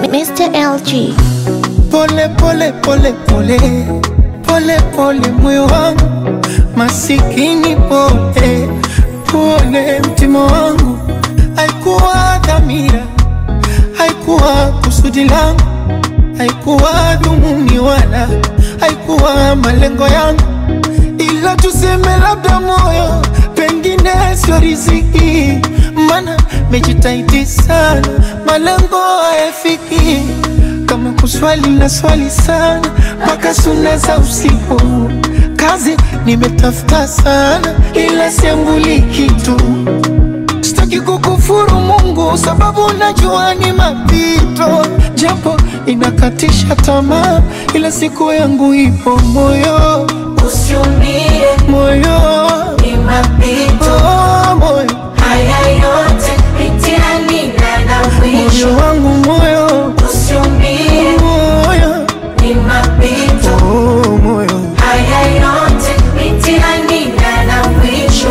Mr. LG. Pole pole pole pole pole pole, moyo wangu masikini, pole pole, mtima wangu. Haikuwa dhamira, haikuwa kusudi langu, haikuwa dhumuni wala haikuwa malengo yangu, ila tuseme labda moyo pengine sio riziki, mana mejitahidi sana, malengo hayafiki kama kuswali na swali sana mpaka suna za usiku. Kazi nimetafuta sana, ila siambuli kitu. Sitaki kukufuru Mungu sababu najua ni mapito, japo inakatisha tamaa, ila siku yangu ipo. Moyo Usiumie, moyo ni mapito. oh, moyo Haya yote mitihani na na mwisho. moyo wangu moyo Usiumie, moyo ni mapito. oh, moyo Haya yote mitihani na na mwisho.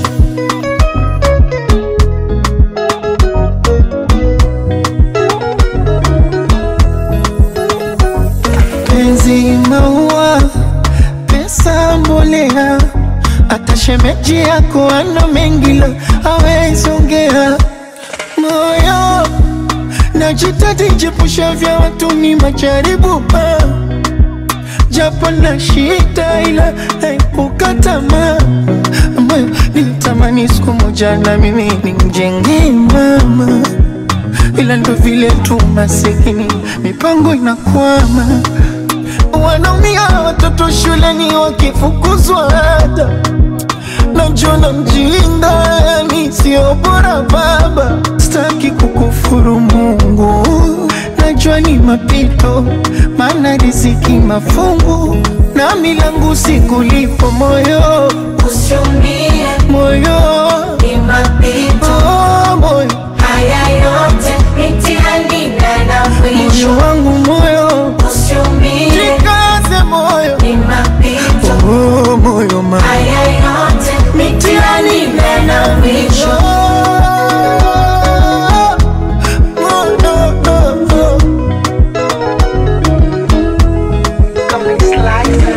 penzi maua, pesa mbolea, hata shemeji yako ana mengi la hawezi ongea. Moyo najitahidi jepusha vya watu ni majaribu ah. japo na shida ila naepuka tamaa. Moyo nilitamani siku moja na mimi nimjengee mama ila ndo vile tu masikini, mipango inakwama, wanaumia watoto shuleni wakifukuzwa ada, najiona mjinga, yani sio bora baba. Sitaki kukufuru Mungu, najua ni mapito, maana riziki mafungu na milangu sikulipo moyo Usiumie, moyo ni mapito. oh, moyo Haya yote mitihani na na mwisho. moyo wangu moyo Usiumie, Jikaze moyo ni mapito. oh, moyo ma Haya yote mitihani na na mwisho. Oh, oh, oh, oh. Come and slice